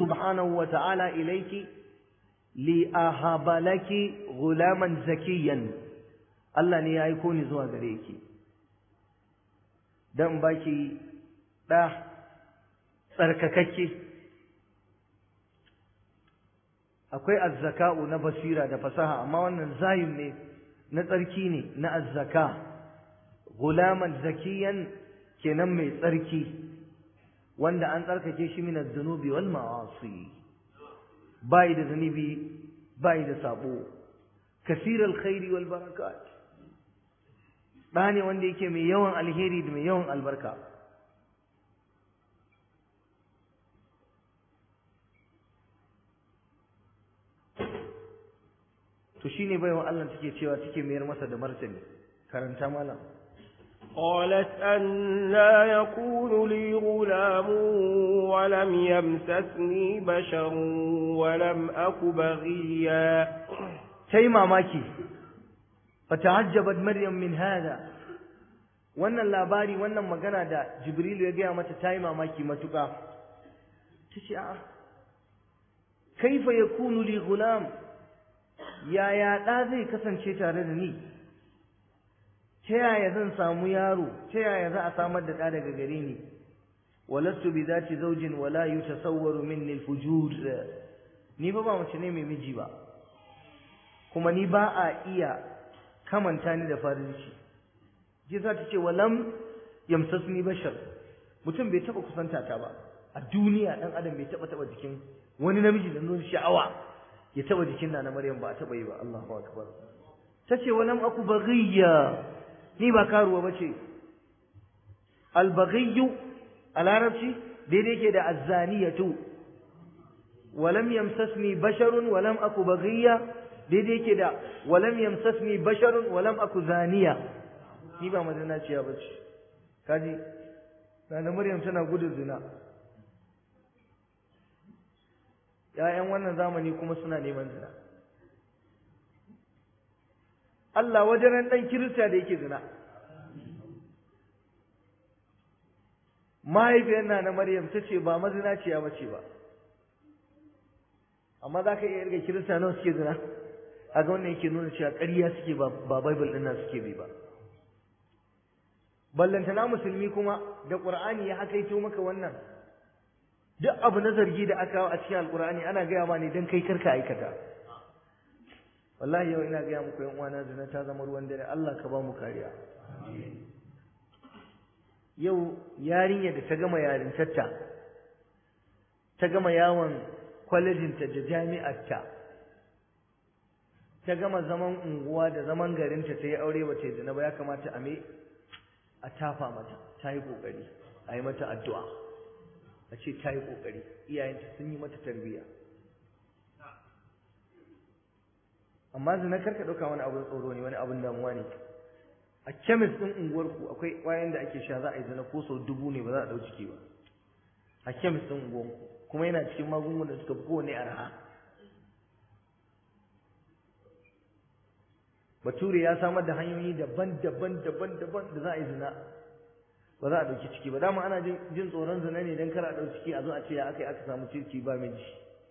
subhanahu wa ta'ala ilayki li ahaba laki ghulaman zakiyan Allah ne ya aiko ni zuwa gare ki dan baki da tsarkakakke akwai azzaka'u na basira da fasaha amma wannan zayin ne na tsarki ne na azzaka gulaman zakiyan kenan mai tsarki wanda an tsarkake shi min az-zunubi wal ma'asi bai da zunubi bai da sabo kasir alkhairi wal barakat da ne wanda yake mai yawan alheri da mai yawan albarka to shine baiwa Allah take cewa take mayar masa da martani karanta malam قالت أنا يكون لي غلام ولم يمسسني بشر ولم أك بغيا sai mamaki fata'ajjabat maryam min hada wannan labari wannan magana da jibril ya gaya mata tayi mamaki matuka tace a'a kaifa yakunu li gulam yaya da zai kasance tare da ni ta yaya zan samu yaro ta yaya za a samar da ɗa daga gare ni walastu bi zati zawjin wala yutasawwaru minni al-fujur ni ba ba mace ne mai miji ba kuma ni ba a iya kamanta ni da farinci jisa ta ce walam yamsasni bashar mutum bai taba kusanta ta ba a duniya dan adam bai taba taba jikin wani namiji da nuna sha'awa ya taba jikin na Maryam ba a taba yi ba Allahu akbar tace walam aku baghiya ni ba karuwa bace al baghiyu a larabci daidai yake da azzaniyatu walam yamsasni basharun walam aku baghiya daidai yake da walam yamsasni basharun walam aku zaniya ni ba mazinaciya bace kaji Nana Maryam tana gudun zina ‘ya'yan wannan zamani kuma suna neman zina. Allah wajen ɗan kirista da yake zina. Mahaifiyar na na Maryam ta ce ba mazinaciya ba ce ba. Amma za ka iya irga kirista nawa suke zina? A ga wannan yake nuna cewa ƙarya suke ba Bible ɗin nan suke bi ba. Ballantana musulmi kuma da Ƙur'ani ya hakaito maka wannan. duk abu na zargi da aka kawo a cikin alkur'ani ana gaya ma ne don kai karka aikata wallahi yau ina gaya muku yan uwana zina ta zama ruwan dare Allah ka ba mu kariya yau yarinya da ta gama yarintarta ta gama yawon kwalejinta da jami'arta ta gama zaman unguwa da zaman garinta ta yi aure ba ta yi zina ba ya kamata a me a tafa mata ta yi kokari a yi mata addu'a a ce ta yi ƙoƙari iyayenta sun yi mata tarbiyya amma zina karka ɗauka wani abin tsoro ne wani abin damuwa ne a kemis ɗin unguwarku akwai ƙwayan da ake sha za a yi zina ko sau dubu ne ba za a ɗau ciki ba a kemis ɗin unguwarku kuma yana cikin magungunan da suka fi kowane arha bature ya samar da hanyoyi daban-daban daban-daban da za a yi zina ba za a ɗauki ciki ba dama ana jin tsoron zina ne don kar a ɗauki ciki a zo a ce ya aka yi aka samu ciki ba miji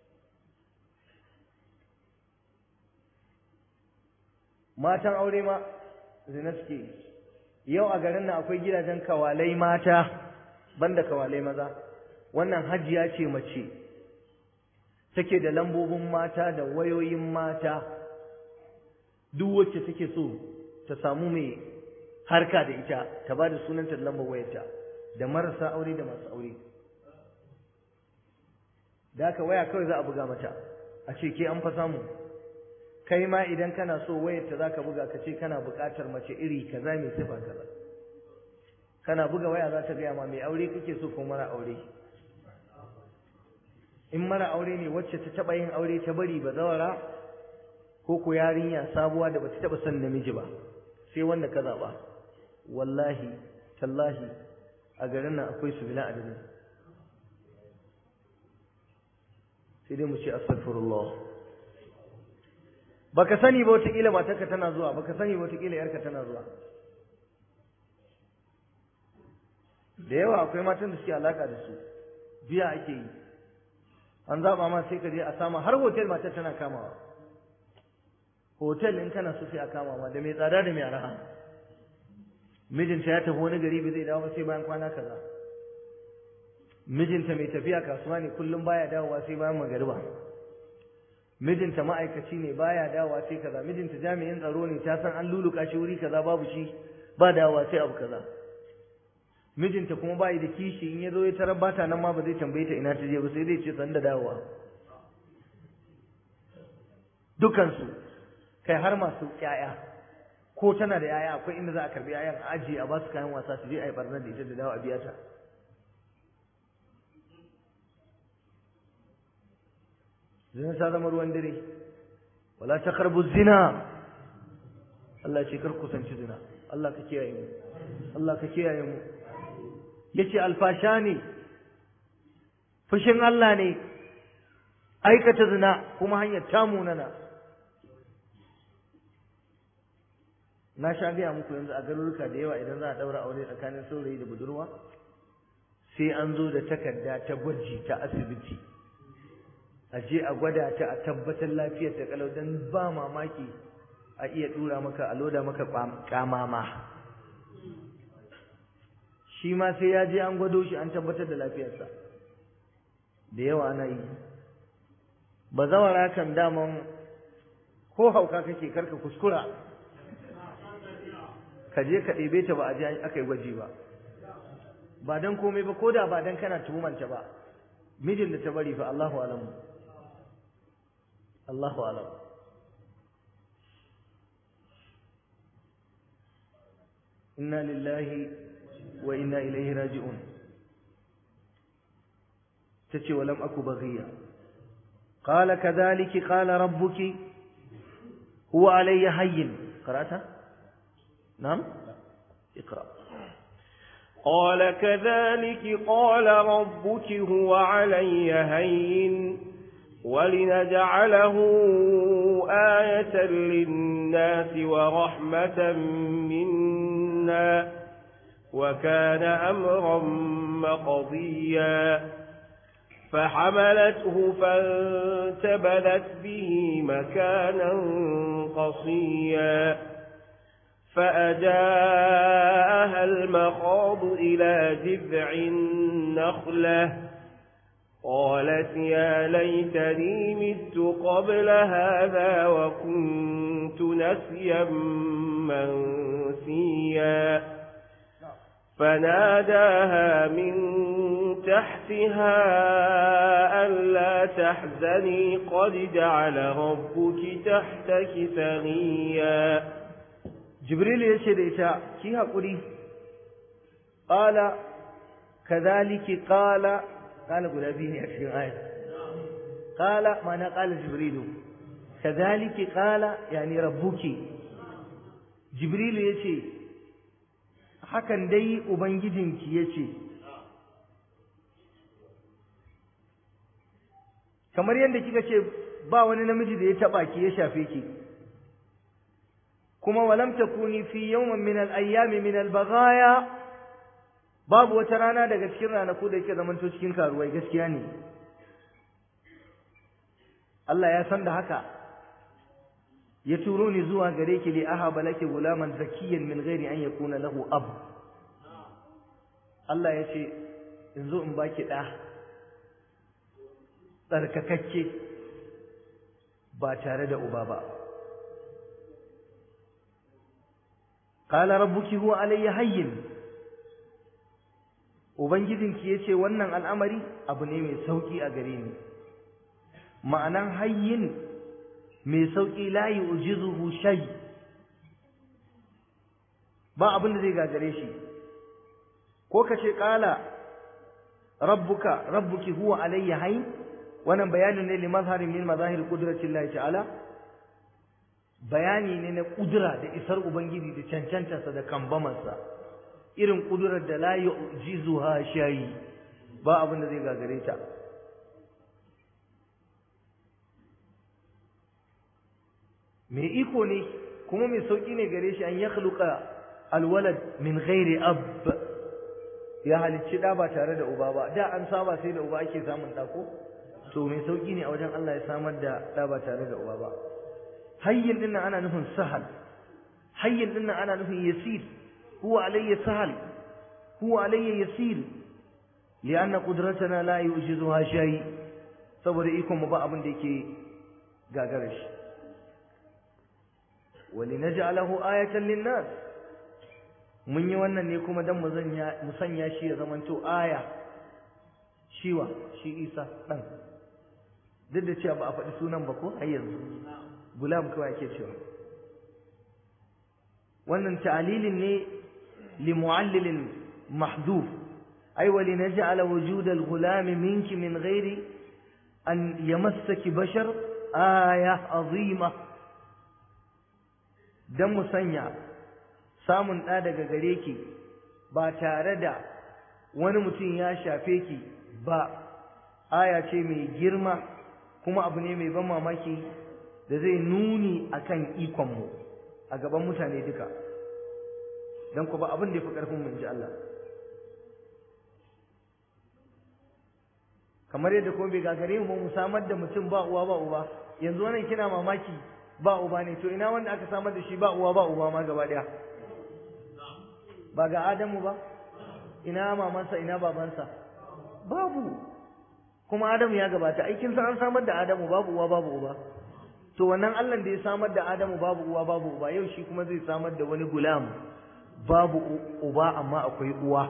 matan aure ma zina suke yau a garin nan akwai gidajen kawalai mata banda kawalai maza wannan hajiya ce mace take da lambobin mata da wayoyin mata duk wacce take so ta samu mai harka da ita ta ba da sunanta da lambar wayarta da marasa aure da masu aure da haka waya kawai za a buga mata a ce ke an fa samu kai ma idan kana so wayarta za ka buga ka ce kana buƙatar mace iri kaza mai sifa kaza kana buga waya za ta gaya ma mai aure kake so ko mara aure in mara aure ne wacce ta taɓa yin aure ta bari ba zawara ko ko yarinya sabuwa da bata taɓa son namiji ba sai wanda ka zaɓa wallahi tallahi a garin nan akwai su bila adadin sai dai mu ce astaghfirullah baka sani ba wataƙila matarka tana zuwa baka sani ba wataƙila yarka tana zuwa da yawa akwai matan da suke alaka da su biya ake yi an zaba ma sai ka je a sama har hotel matar tana kamawa hotel in kana so sai a kama ma da mai tsada da mai araha mijinta ya tafi wani gari bai zai dawo ba sai bayan kwana kaza mijinta mai tafiya kasuwa ne kullum baya dawowa sai bayan magariba mijinta ma'aikaci ne baya dawowa sai kaza mijinta jami'in tsaro ne ta san an luluka shi wuri kaza babu shi ba dawowa sai abu kaza mijinta kuma bayi da kishi in ya zo ya tarar bata nan ma ba zai tambaye ta ina ta je ba sai zai ce san da dawowa dukansu kai har masu ƴaƴa ko tana da ƴaƴa akwai inda za a karbi ƴaƴan a ajiye a ba su kayan wasa su je a yi barnar da ita da dawo a biya ta zina ta zama ruwan dare wala ta karbu zina Allah ce kar kusanci zina Allah ka kiyaye mu Allah ka kiyaye mu yace alfasha ne fushin Allah ne aikata zina kuma hanyar tamunana na sha gaya muku yanzu a garuruka da yawa idan za a daura aure tsakanin saurayi da budurwa sai an zo da takarda ta gwaji ta asibiti a je a gwada ta a tabbatar lafiyar ta kalau dan ba mamaki a iya dura maka a loda maka kamama shi ma sai ya je an gwado shi an tabbatar da lafiyarsa da yawa ana yi ba zawara kan daman ko hauka kake karka kuskura ka je ka ɗebe ta ba a je aka yi gwaji ba ba don komai ba ko da ba don kana tuhumanta ba mijin da ta bari fa Allahu alamu Allahu alamu inna lillahi wa inna ilaihi raji'un tace wa lam aku baghiya qala kadhalika qala rabbuki huwa alayya hayyin qara'ta na'am اقرأ قال كذلك قال ربك هو علي هين ولنجعله آية للناس ورحمة منا وكان أمرا مقضيا فحملته فانتبذت به مكانا قصيا فأجاءها المخاض إلى جذع النخلة قالت يا ليتني مت قبل هذا وكنت نسيا منسيا فناداها من تحتها ألا تحزني قد جعل ربك تحتك ثريا jibril ya ce da ita ki haƙuri ƙala kazaliki ƙala ƙala guda biyu ne a cikin aya ƙala ma'ana ƙala jibrilu kazaliki ƙala yani rabbuki jibrilu ya ce hakan dai ubangijinki ya ce kamar yadda kika ce ba wani namiji da ya taɓa ki ya shafe ki kuma walam takuni fi yawmin min al-ayyam min al-baghaya babu wata rana daga cikin ranaku da yake zamanto cikin karuwai gaskiya ne Allah ya san da haka ya turo ni zuwa gare ki li ahaba laki gulaman zakiyan min ghairi an yakuna lahu ab Allah ya ce in zo in baki da tsarkakakke ba tare da uba ba قال ربك هو علي hayyin ubangijinki yace wannan al'amari abu ne mai sauki a gare ni ma'anan hayyin mai sauki la yu'jizuhu shay ba abin da zai gagare shi ko kace qala rabbuka rabbuki huwa alayya hayyin wannan bayanin ne li mazharin min mazahir qudratillahi ta'ala bayani ne na kudura da isar ubangiji da cancantarsa da kambamarsa irin kudurar da la yu'jizuha shay ba abin da zai gagare ta mai iko ne kuma mai sauki ne gare shi an ya khluqa alwalad min ghairi ab ya halicci da ba tare da uba ba da an saba sai da uba ake samun da ko to mai sauki ne a wajen Allah ya samar da ɗa ba tare da uba ba hayyin dinnan ana nufin sahal hayyin dinnan ana nufin yasir huwa alayya sahal huwa alayya yasir li'anna qudratana la yujizuha shay saboda ikon mu ba abin da yake gagara shi walinaj'alahu ayatan lin-nas mun yi wannan ne kuma dan mu sanya shi ya zamanto aya shiwa shi Isa dan duk da cewa ba a faɗi sunan ba ko har yanzu gulam kawai ake cewa wannan ta'lilin ne li mu'allilin mahdhuf ay wa linaj'ala wujud al-ghulam minki min ghairi an yamassaki bashar aya azima dan mu sanya samun ɗa daga gare ki ba tare da wani mutum ya shafe ki ba aya ce mai girma kuma abu ne mai ban mamaki da zai nuni akan ikonmu a gaban mutane duka don ku ba abin da ya fi ƙarfin mu ji Allah kamar yadda kuma bai gagare mu mu samar da mutum ba uwa ba uba yanzu wannan kina mamaki ba uba ne to ina wanda aka samar da shi ba uwa ba uba ma gaba daya ba ga Adamu ba ina mamansa ina babansa babu kuma Adamu ya gabata aikin sa an samar da Adamu babu uwa babu uba to wannan Allah da ya samar da Adamu babu uwa babu uba yau shi kuma zai samar da wani gulam babu uba amma akwai uwa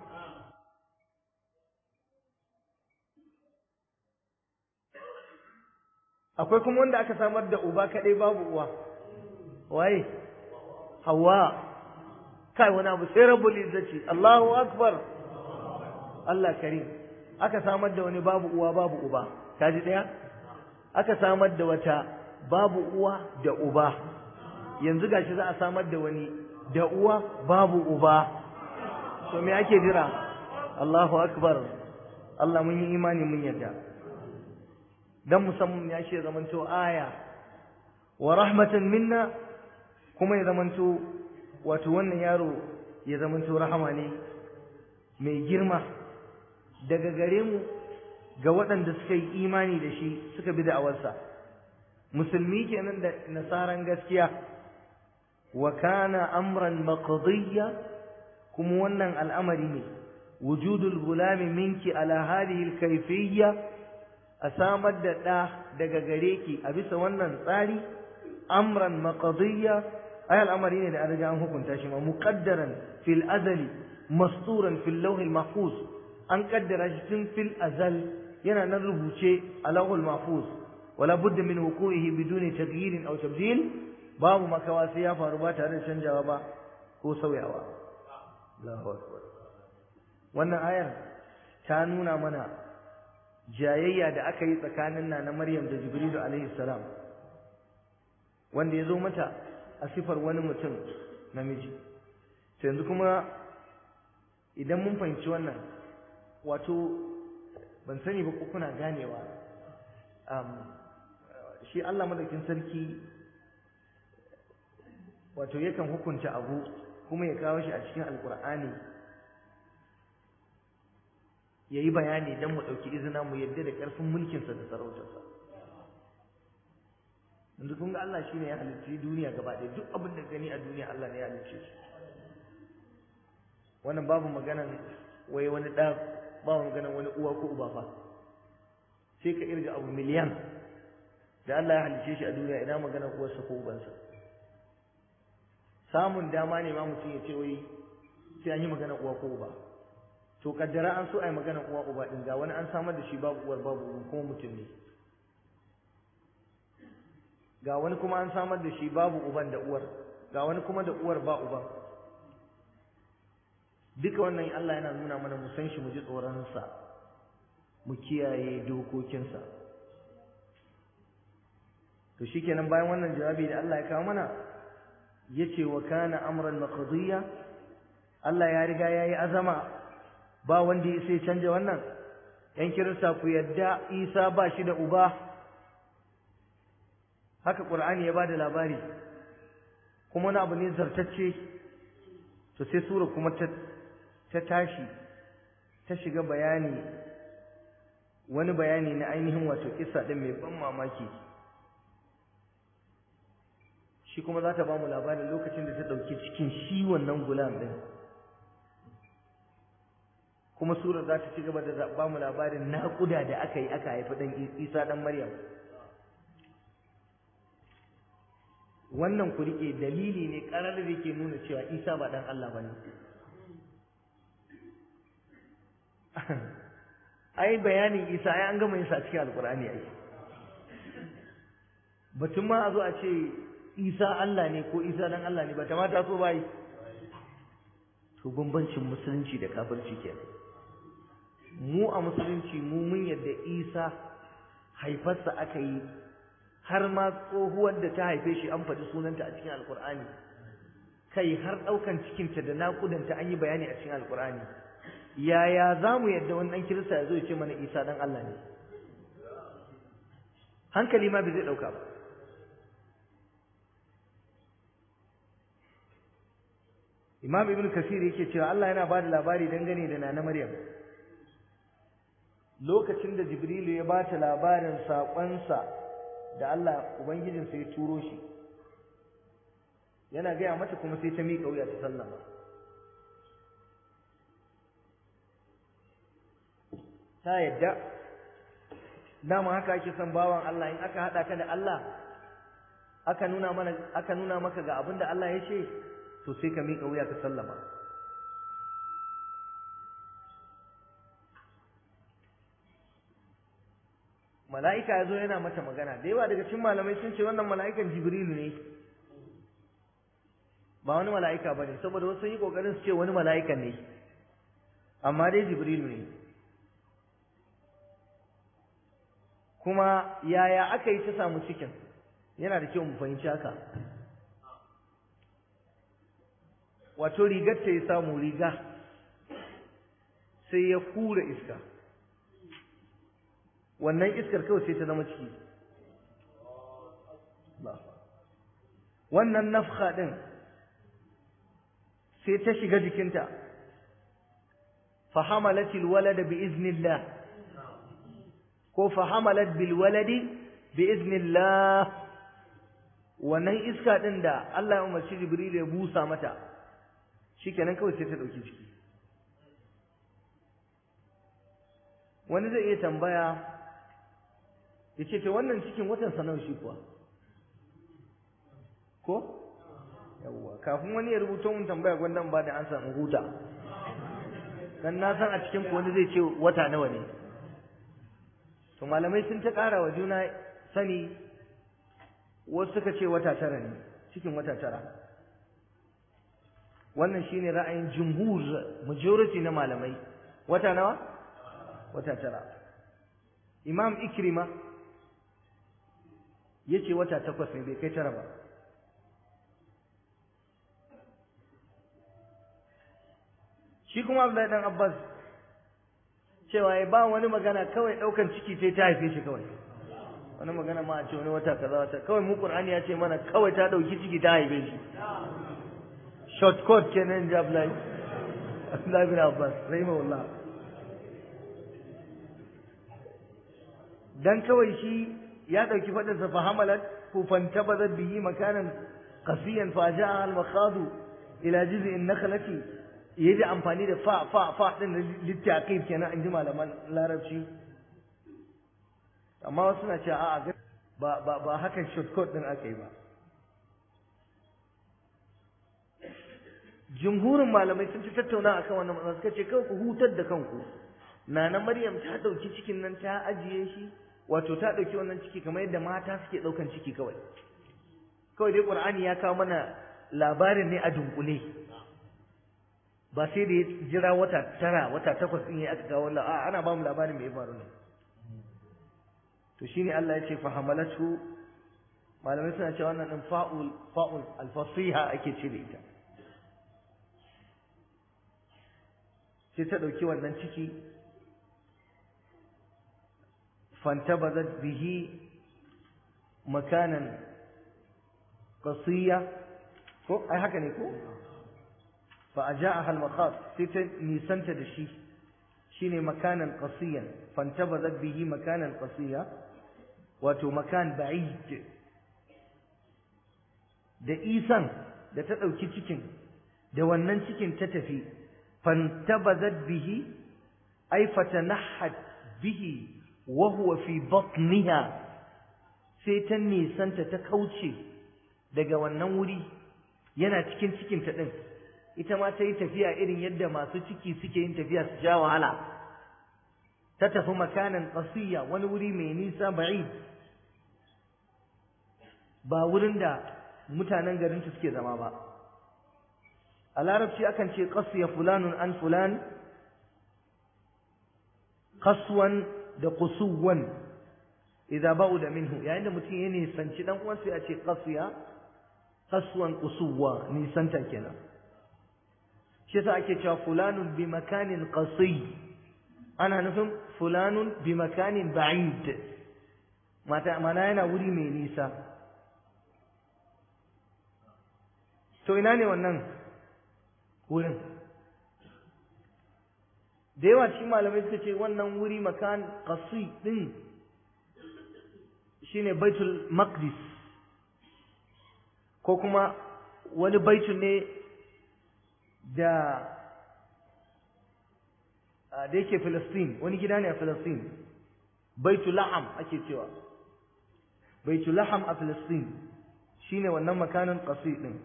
akwai kuma wanda aka samar da uba kadai babu uwa waye hawa kai wani abu sai rabbul izzati Allahu akbar Allah karim aka samar da wani babu uwa babu uba kaji daya aka samar da wata babu uwa da uba yanzu gashi za a samar da wani da uwa babu uba to me ake jira Allahu akbar Allah mun yi imani mun yarda dan musamman ya ce zamanto aya wa rahmatan minna kuma ya zamanto wato wannan yaro ya zamanto rahama ne mai girma daga gare mu ga waɗanda suka yi imani da shi suka bi da'awarsa musulmi kenan da nasaran gaskiya wa kana amran maqdiya kuma wannan al'amari ne wujudul gulami minki ala hadhihi al-kayfiyya a samar da ɗa daga gare ki a bisa wannan tsari amran maqdiya ay al'amari ne da an riga an hukunta shi ma muqaddaran fil azali masturan fil lawh al mahfuz an kaddara shi tun fil azal yana nan rubuce a lawh al mahfuz wala budda min wuqu'ihi biduni taghyir aw tabdil babu makawa sai ya faru ba tare da canjawa ba ko sauyawa Allahu akbar wannan ayar ta nuna mana jayayya da aka yi tsakanin na Maryam da Jibrilu alaihi salam wanda ya zo mata a sifar wani mutum namiji to yanzu kuma idan mun fahimci wannan wato ban sani ba ko kuna ganewa shi Allah madaukin sarki wato yakan hukunta abu kuma ya kawo shi a cikin alkur'ani ya yi bayani don mu ɗauki izina mu yadda da ƙarfin mulkinsa da sarautarsa yanzu kun ga Allah shine ya halicci duniya gaba ɗaya duk abin da gani a duniya Allah ne ya halicce shi wannan babu maganan wai wani ɗa babu maganan wani uwa ko uba fa sai ka irga abu miliyan da Allah ya halicce shi a duniya ina maganan uwarsa ko ubansa samun dama ne ma mutum ya ce wai sai an yi maganan uwa ko uba to kaddara an so a yi maganan uwa uba din ga wani an samar da shi babu uwar babu uban kuma mutum ne ga wani kuma an samar da shi babu uban da uwar ga wani kuma da uwar ba uban duka wannan Allah yana nuna mana mu san shi mu ji tsoronsa mu kiyaye dokokinsa to shikenan bayan wannan jawabi da Allah ya kawo mana yace wa kana amran maqdiya Allah ya riga yayi azama ba wanda ya sai canja wannan yan kirista ku yadda Isa ba shi da uba haka Qur'ani ya bada labari kuma wani abu ne zartacce to sai sura kuma ta ta tashi ta shiga bayani wani bayani na ainihin wato kissa din mai ban mamaki shi kuma za ta ba mu labarin lokacin da ta ɗauki cikin shi wannan gulam ɗin kuma surar za ta ci gaba da ba mu labarin naƙuda da aka yi aka haifi ɗan isa ɗan maryam wannan ku riƙe dalili ne ƙarar da yake nuna cewa isa ba ɗan allah ba ne ai bayanin isa ai an gama yin sa cikin alƙur'ani ai batun ma a zo a ce isa allah ne ko isa ɗan allah ne ba ta mata so ba yi to bambancin musulunci da kafirci kenan mu a musulunci mu mun yadda isa haifarsa aka yi har ma tsohuwar da ta haife shi an faɗi sunanta a cikin alkur'ani kai har ɗaukan cikinta da naƙudanta an yi bayani a cikin alkur'ani yaya za mu yadda wani ɗan kirista ya zo ya ce mana isa ɗan allah ne hankali ma bai zai ɗauka ba imam ibn kasir yake cewa allah yana ba da labari dangane da nana maryam lokacin da Jibrilu ya ba ta labarin saƙonsa da Allah Ubangijinsa ya turo shi, yana gaya mata kuma sai ta miƙa wuya ta sallama. Ta yadda, dama haka ake son bawan Allah in aka haɗa ka da Allah, aka nuna mana aka nuna maka ga abin da Allah ya ce, to sai ka miƙa wuya ka sallama. mala'ika ya zo yana mata magana da yawa daga cikin malamai sun ce wannan mala'ikan jibrilu ne ba wani mala'ika ba ne saboda wasu yi ƙoƙarin su ce wani mala'ikan ne amma dai jibrilu ne kuma yaya aka yi ta samu cikin yana da kyau mu fahimci haka wato rigar ta ya samu riga sai ya kura iska wannan iskar kawai sai ta zama ciki wannan nafha din sai ta shiga jikinta fahamalatil walada bi iznillah ko fahamalat bil waladi bi iznillah wannan iska din da Allah ya umarci Jibril ya busa mata shikenan kawai sai ta dauki ciki wani zai iya tambaya ya ce ta wannan cikin watan sanar shi kuwa ko yawwa kafin wani ya rubuta mun tambaya gwandan ba da an san huta dan na san a cikin wani zai ce wata nawa ne to malamai sun ta ƙara wa juna sani wasu suka ce wata tara ne cikin wata tara wannan shine ra'ayin jumhur majority na malamai wata nawa wata tara imam ikrima yace wata takwas ne bai kai tara ba shi kuma Abdullahi dan Abbas cewa ya ba wani magana kawai daukan ciki sai ta haife shi kawai wani magana ma a ce wani wata kaza wata kawai mu Qur'ani ya ce mana kawai ta dauki ciki ta haife shi shortcut kenan ji Abdullahi Abdullahi bin Abbas rahimahullah dan kawai shi ya ɗauki faɗinsa fa hamalat ko fantabazat bihi makanan qasiyan fa ja'a al makhadu ila jiz'in nakhlati yayi amfani da fa fa fa din littaqib kenan an ji malaman larabci amma wasu na cewa a'a ba ba ba hakan shortcut din aka yi ba jumhurin malamai sun ci tattauna akan wannan matsala suka ce kawai ku hutar da kanku nana maryam ta ɗauki cikin nan ta ajiye shi wato ta ɗauki wannan ciki kamar yadda mata suke ɗaukan ciki kawai kawai dai ƙur'ani ya kawo mana labarin ne a dunkule ba sai da ya jira wata tara wata takwas ɗin ya aka kawo a ana ba mu labarin mai faru ne to shine Allah ya ce fa hamalatu malamai suna cewa wannan din fa'ul fa'ul al-fasiha ake ce da ita sai ta ɗauki wannan ciki فانتبذت به مكانا قصية أي حكا نيكو فأجاءها المخاض ستة نيسانت دشي shine makanan qasiyan fantabazat bihi makanan qasiya wato makan ba'id da isan da ta ɗauki cikin da wannan cikin ta tafi fantabazat bihi ay fatanahat bihi wa huwa fi batniha sai ta nisanta ta kauce daga wannan wuri yana cikin cikin ta din ita ma ta yi tafiya irin yadda masu ciki suke yin tafiya su ja wahala ta tafi makanan qasiya wani wuri mai nisa ba'id ba wurin da mutanen garinta suke zama ba a larabci akan ce qasiya fulanun an fulan qaswan da qusuwan idza ba'uda minhu yayin da mutum ya nisanci dan uwan sai a ce qasiya qaswan qusuwa nisanta kenan shi yasa ake cewa fulanun bi makanin qasi ana nufin fulanun bi makanin ba'id mata mana yana wuri mai nisa to ina ne wannan wurin da yawa cikin malamai suka ce wannan wuri makan qasi din shine baitul maqdis ko kuma wani baitul ne da da yake Filistin wani gida ne a Filistin baitul laham ake cewa baitul laham a Filistin shine wannan makanin qasi din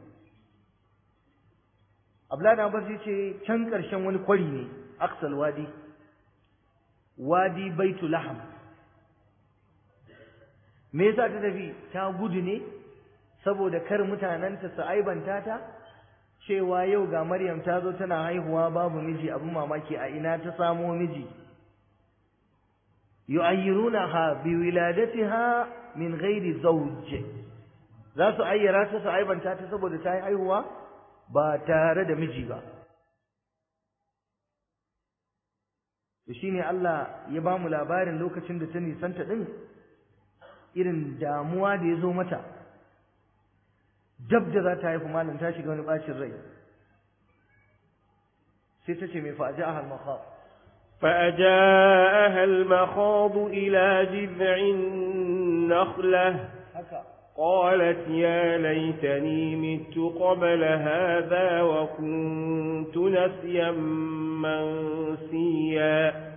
Abdullahi Abbas ce can ƙarshen wani kwari ne Aksal Wadi Wadi Baitul Laham me yasa ta tafi ta gudu ne saboda kar mutanenta su aibanta ta cewa yau ga Maryam ta zo tana haihuwa babu miji abin mamaki a ina ta samo miji yu'ayyirunaha bi wiladatiha min ghairi zawj za su ayyara ta su aibanta ta saboda ta yi haihuwa ba tare da miji ba to shine Allah ya ba mu labarin lokacin da ta nisanta din irin damuwa da ya zo mata dab da za ta haifu malam ta shiga wani bacin rai sai ta ce mai fa'aja a halmakhab فأجاءها المخاض إلى جذع النخلة haka قالت يا ليتني مت قبل هذا وكنت نسيا منسيا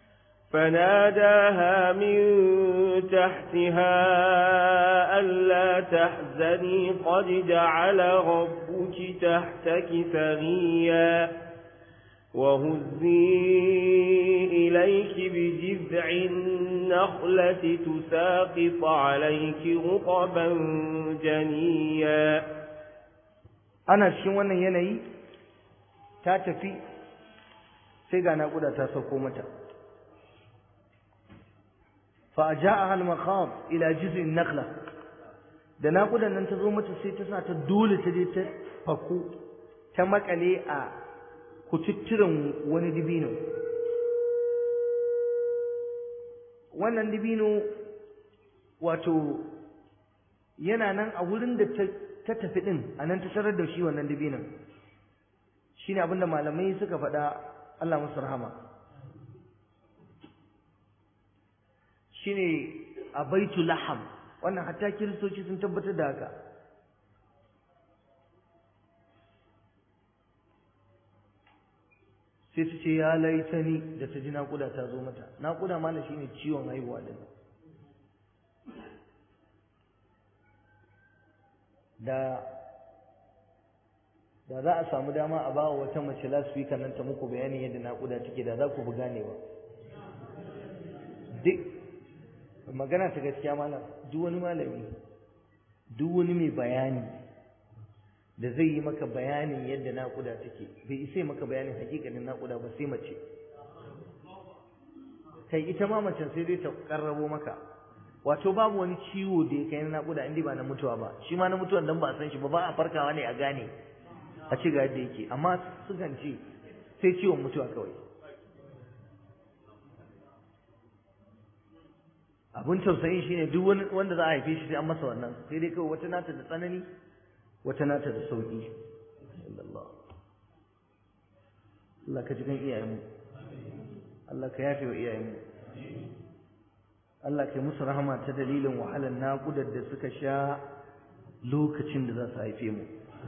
فناداها من تحتها ألا تحزني قد جعل ربك تحتك ثريا وهزي إليك بجذع النخلة تساقط عليك رطبا جنيا ana cikin wannan yanayi ta tafi sai ga naƙuda ta sauko mata fa ja'aha al-maqam ila jiz'in nakhla da naƙudan nan ta zo mata sai ta sa ta dole ta je ta faku ta makale a kututturen wani dibino wannan dibino wato yana nan a wurin da ta ta tafi din a nan ta tarar da shi wannan dibinan shine abinda malamai suka faɗa Allah musu rahama shine a baitul laham wannan hatta kiristoci sun tabbatar da haka sai ta ce ya laitani da ta ji naƙuda ta zo mata naƙuda mana shine ciwon haihuwa din da da za a samu dama a ba wata mace lasfika nan ta muku bayanin yadda naƙuda take da za ku bi ganewa duk magana ta gaskiya malam duk wani malami duk wani mai bayani da zai yi maka bayanin yadda naƙuda take bai isa maka bayanin hakikanin naƙuda ba sai mace kai ita ma macen sai dai ta karrabo maka wato babu wani ciwo da ya kai na naƙuda inda ba na mutuwa ba shi ma na mutuwan dan ba a san shi ba ba a farkawa ne a gane a ce ga yadda yake amma sukan ce sai ciwon mutuwa kawai abin tausayin shine duk wani wanda za a haife shi sai an masa wannan sai dai kawai wata nata da tsanani wata nata da sauki Allah Allah ka ji kan iyayenmu Allah ka yafe wa iyayenmu Allah ka musu rahama ta dalilin wahalar naƙudar da suka sha lokacin da za su haife mu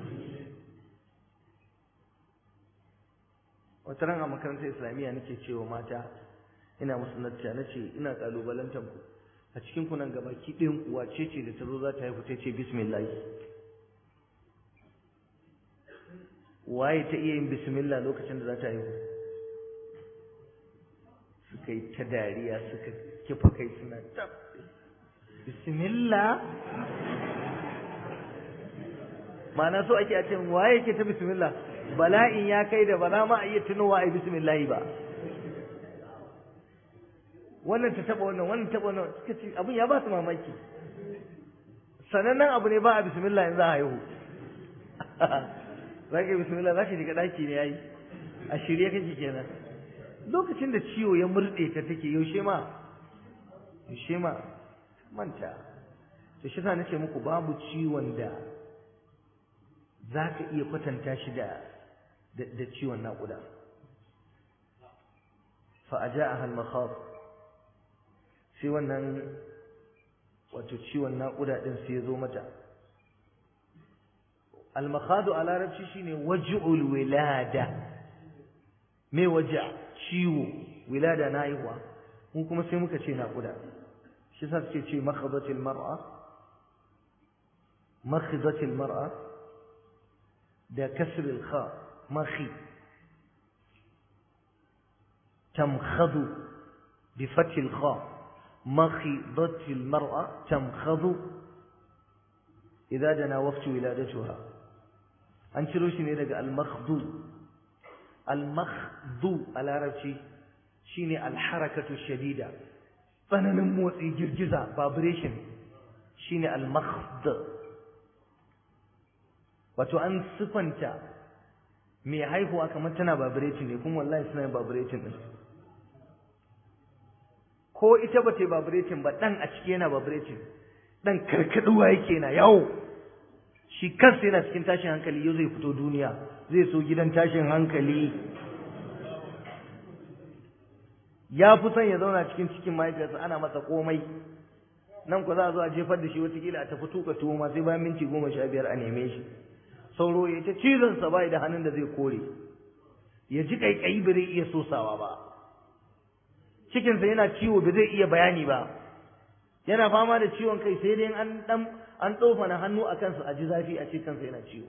wata ran a makarantar islamiyya nake cewa mata ina musu nacca na ce ina kalubalantar ku a cikin ku nan gaba ki ɗayan kuwa ce ce da ta zo za ta haifu ta ce bismillah waye ta iya yin bismillah lokacin da za ta haihu suka yi ta dariya suka kifa kai suna tab bismillah ma'ana so ake a ce waye ke ta bismillah bala'in ya kai da ba za ma a iya tunowa a yi bismillah ba wannan ta taba wannan wannan taba wannan suka ce abin ya ba su mamaki sanannen abu ne ba a bismillah in za a haihu za ka yi bismillah za ka shiga ɗaki ne ya yi a shirye kake kenan lokacin da ciwo ya murɗe ta take yaushe ma yaushe ma manta to shi sa nace muku babu ciwon da za ka iya kwatanta shi da da ciwon naƙuda fa aja'aha al-makhaf sai wannan wato ciwon naƙuda din sai ya zo mata al-makhadu a larabci shine waj'ul wilada me waja ciwo wilada na haihuwa mu kuma sai muka ce naƙuda shi sa suke ce makhadatil mar'a makhadatil mar'a da kasr al-kha makhi tamkhadu bi fath al-kha makhidatil mar'a tamkhadu idza dana waqtu wiladatuha an ciro shi ne daga al-makhdu al-makhdu a larabci shine al-harakatu shadida tsananin motsi girgiza vibration shine al-makhd wato an sifanta mai haihuwa kamar tana vibrating ne kuma wallahi suna yin vibrating din ko ita ba ta vibrating ba dan a ciki yana vibrating dan karkaduwa yake na yawo shi kansa yana cikin tashin hankali yau zai fito duniya zai so gidan tashin hankali ya fi son ya zauna cikin cikin mahaifiyarsa ana masa komai nan ku za a zo a jefar da shi watakila a tafi tuka tuwo ma sai bayan minti goma sha biyar a neme shi sauro ya ta cizon sa bai da hannun da zai kore ya ji kaikayi ba zai iya sosawa ba cikinsa yana ciwo ba zai iya bayani ba yana fama da ciwon kai sai dai an dan an tsofana hannu a kansa a ji zafi a ce kansa yana ciwo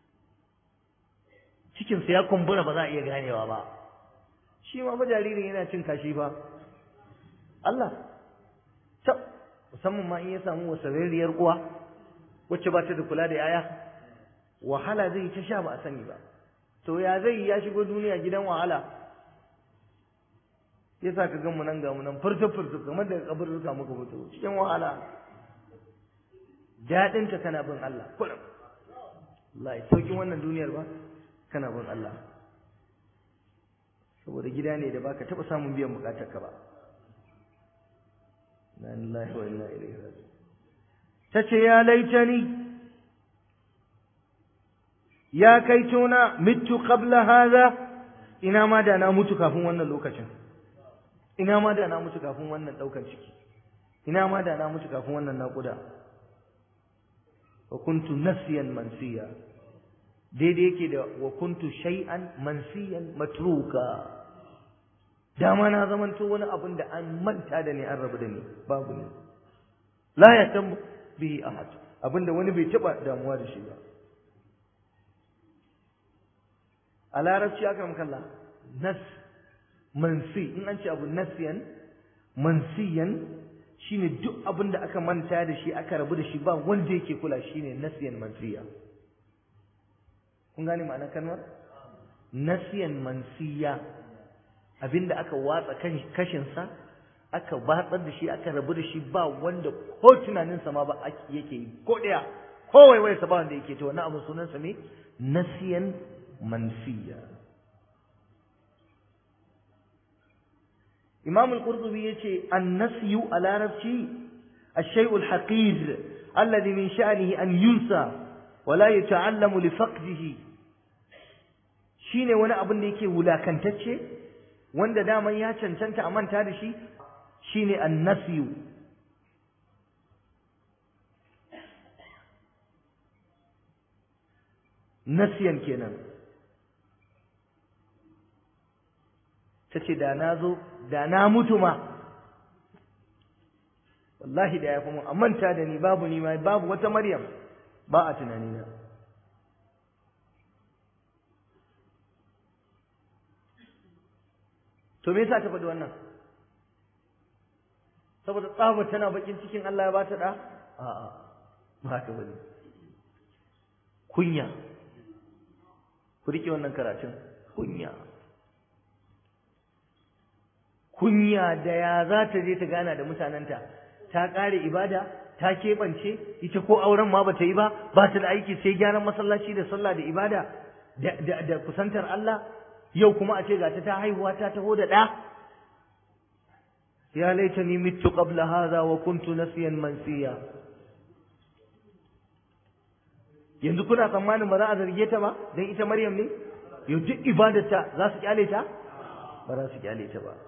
cikinsa ya kumbura ba za a iya ganewa ba shi ma ba jaririn yana cin kashi ba Allah tab musamman ma in ya samu wasarariyar uwa wacce ba ta da kula da yaya wahala zai ta sha ba a sani ba to ya zai ya shigo duniya gidan wahala yasa ka gan mu nan ga mu nan furta furta kamar daga kaburruka muka fito cikin wahala daɗin ka kana bin Allah kullum Allah saukin wannan duniyar ba kana bin Allah saboda gida ne da baka taba samun biyan bukatar ka ba la ilaha wa inna ilaihi raji'un tace ya laitani ya kai tona mitu qabla hadha ina ma da na mutu kafin wannan lokacin ina ma da na mutu kafin wannan daukan ciki ina ma da na mutu kafin wannan naƙuda wa kuntu nasiyan mansiya daidai yake da wa kuntu shay'an mansiyan matruka dama na zamanto wani abin da an manta da ni an rabu da ni babu ne la yatam bihi ahad abinda wani bai taba damuwa da shi ba a larabci aka makalla nas mansi in an ce abu nasiyan mansiyan shine duk abin da aka manta da shi aka rabu da shi ba wanda yake kula shine nasiyan mansiya kun gane ma'anar kalmar nasiyan mansiya abinda aka watsa kashinsa aka batsar da shi aka rabu da shi ba wanda ko tunaninsa ma ba yake yi ko ɗaya ko waiwayarsa ba wanda yake ta wannan abin sunansa ne nasiyan mansiya imam al-qurtubi yace an-nasyu a larabci الشيء الحقير الذي من شأنه أن ينسى ولا يتعلم لفقده shine wani abin da yake wulakantacce wanda daman ya cancanta a manta da shi shine annasiyu nasiyan kenan ta ce da na zo da na mutu ma wallahi da ya fi mun a manta da ni babu ni ma babu wata maryam ba a tunanina to me yasa ta faɗi wannan saboda tsabar tana bakin cikin Allah ya ba ta da a'a ba haka bane kunya ku rike wannan karatun kunya kunya da ya za ta je ta gana da mutanenta ta ƙare ibada ta keɓance ita ko auren ma bata yi ba ba ta da aiki sai gyaran masallaci da sallah da ibada da kusantar Allah yau kuma a ce ga ta ta haihuwa ta taho da ɗa ya laitani mittu qabla hadha wa kuntu nasiyan mansiya yanzu kuna tsammanin ba za a zarge ta ba dan ita Maryam ne yau duk ibadarta za su kyale ta ba za su kyale ta ba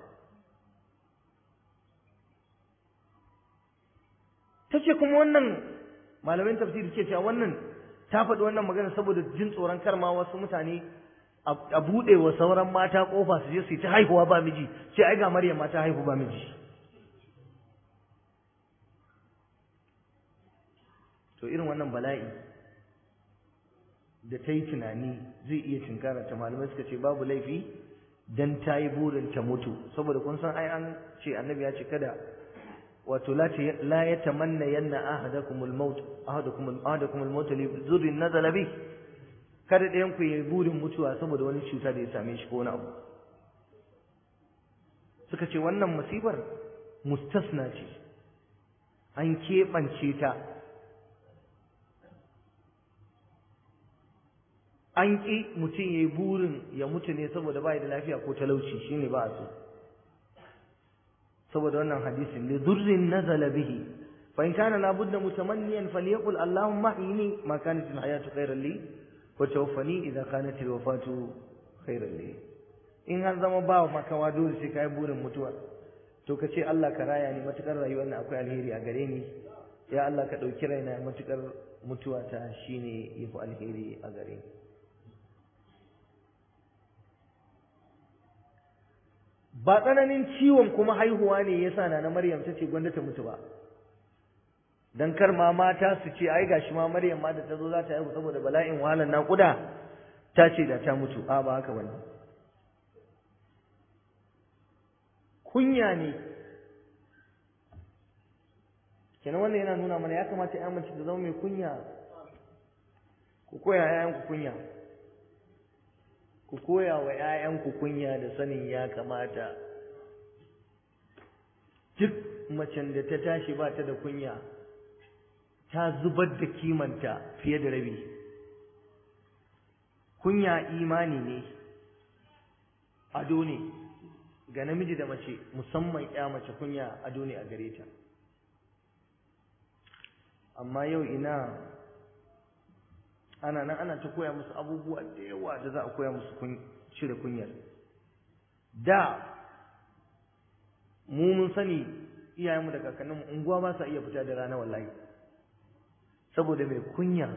ta ce kuma wannan malamin tafsiri ce cewa wannan ta faɗi wannan magana saboda jin tsoron karma wasu mutane a buɗe wa sauran mata ƙofa su je su yi ta haihuwa ba miji sai ai ga Maryam ma ta haihu ba miji to irin wannan bala'i da ta yi tunani zai iya tinkara ta malamai suka ce babu laifi dan ta yi burin ta mutu saboda kun san ai an ce annabi ya ce kada wato la ya tamanna yanna ahadakumul maut ahadakumul ahadakumul maut li zurrin nazala bi kada ɗayan ku yi burin mutuwa saboda wani cuta da ya same shi ko wani abu suka ce wannan musibar mustasna ce an keɓance ta an ƙi mutum ya yi burin ya mutu ne saboda ba da lafiya ko talauci shine ba a so saboda wannan hadisin li durrin nazala bihi fa in kana la budda mutamanniyan falyaqul allahumma inni ma kanat al hayatu khayran li wa tawaffani idha kanat al wafatu khayran li in har zama ba makawa dole sai kai burin mutuwa to ka ce Allah ka raya ni matukar rayuwar nan akwai alheri a gare ni ya Allah ka dauki raina matukar mutuwa ta shine yafi alheri a gare ni ba tsananin ciwon kuma haihuwa ne yasa na na Maryam ta ce gwanda ta mutu ba dan kar ma mata su ce ai gashi ma Maryam ma da ta zo za ta haihu saboda bala'in wahalar naƙuda ta ce da ta mutu a ba haka bane kunya ne kenan wannan yana nuna mana ya kamata ya mace ta zama mai kunya ku koya ƴaƴanku kunya ku koya wa ‘ya'yanku kunya da sanin ya kamata duk macen da ta tashi ba ta da kunya ta zubar da kimanta fiye da rabi kunya imani ne ado ne ga namiji da mace musamman ya mace kunya ado ne a gare ta amma yau ina ana nan ana ta koya musu abubuwa da yawa da za a koya musu cire kunyar da mu mun sani iyayenmu da kakanninmu unguwa ba sa iya fita da rana wallahi saboda mai kunya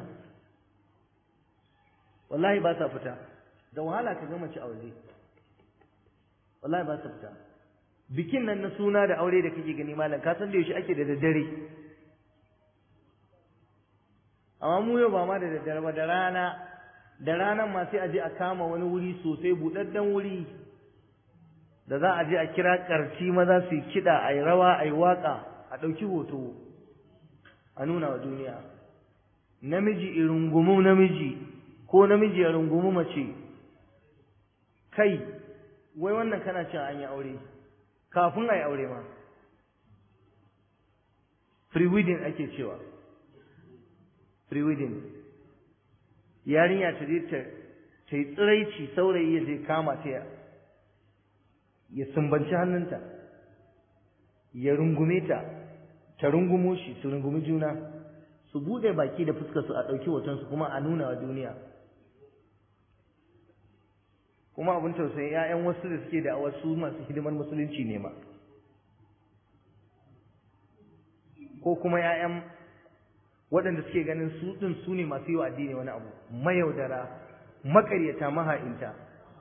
wallahi ba sa fita da wahala ka gama ci a waje wallahi ba sa fita bikin nan na suna da aure da kake gani malam ka san da yaushe ake da daddare amma mu yau ba ma da daddare ba da rana da ranan ma sai a je a kama wani wuri sosai buɗaɗɗen wuri da za a je a kira ƙarci maza su yi kiɗa a yi rawa a yi waƙa a ɗauki hoto a nuna wa duniya namiji irungumu namiji ko namiji ya rungumi mace kai wai wannan kana cewa an yi aure kafin a yi aure ma pre-wedding ake cewa pre-wedding yarinya ta je ta ta yi tsiraici saurayi ya je kama ta ya ya sumbanci hannunta ya rungume ta ta rungumo shi su rungumi juna su bude baki da fuskar su a ɗauki hoton su kuma a nuna wa duniya kuma abin tausayi ƴaƴan wasu da suke da wasu masu hidimar musulunci ne ma ko kuma ƴaƴan waɗanda suke ganin su ɗin su ne masu yi wa addini wani abu mayaudara maƙaryata maha'inta